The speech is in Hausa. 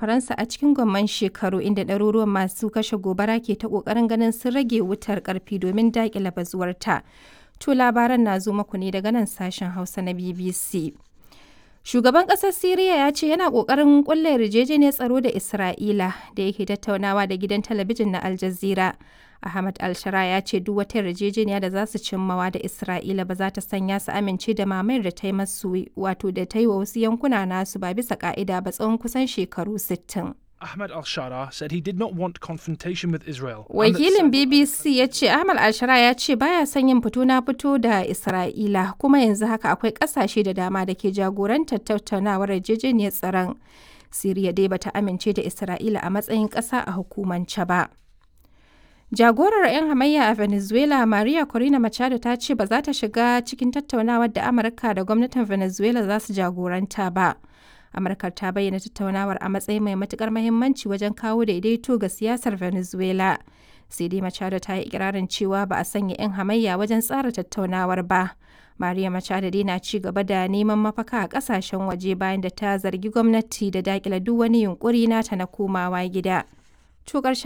Faransa a cikin gwamman shekaru inda ɗaruruwan masu kashe gobara ke ta ƙoƙarin ganin sun rage wutar ƙarfi domin daƙile bazuwarta. To labaran na zo muku ne daga nan sashen Hausa na BBC. Shugaban ƙasar Siriya ya ce yana ƙoƙarin ƙulla yarjejeniyar tsaro da Isra'ila da yake tattaunawa da gidan talabijin na Al Jazeera. Ahmad Al-Shara ya ce duk wata yarjejeniya da za su cimmawa da Isra'ila ba za ta sanya su amince da mamayar da ta yi masu wato da ta yi wa wasu yankuna nasu ba bisa ka'ida ba tsawon kusan shekaru 60. Ahmed Al Shara said he did not want confrontation with Israel. Wakilin BBC ya ce Ahmad Al-Shara ya ce baya son yin fito na fito da Isra'ila kuma yanzu haka akwai ƙasashe da dama da ke jagorantar tattaunawar yarjejeniyar tsaron. Siriya dai bata amince da Isra'ila a matsayin ƙasa a hukumance ba. Jagorar 'yan hamayya a Venezuela Maria Corina Machado ta ce ba za ta shiga cikin tattaunawar da Amurka da gwamnatin Venezuela za su jagoranta ba. Amurka ta bayyana tattaunawar a matsayin mai matukar mahimmanci wajen kawo daidaito ga siyasar Venezuela. Sai dai Machado ta yi ikirarin cewa ba a sanya 'yan hamayya wajen tsara tattaunawar ba. Maria Machado dai na ci gaba da neman mafaka a kasashen waje bayan da ta zargi gwamnati da dakile duk wani yunkuri nata na komawa gida. To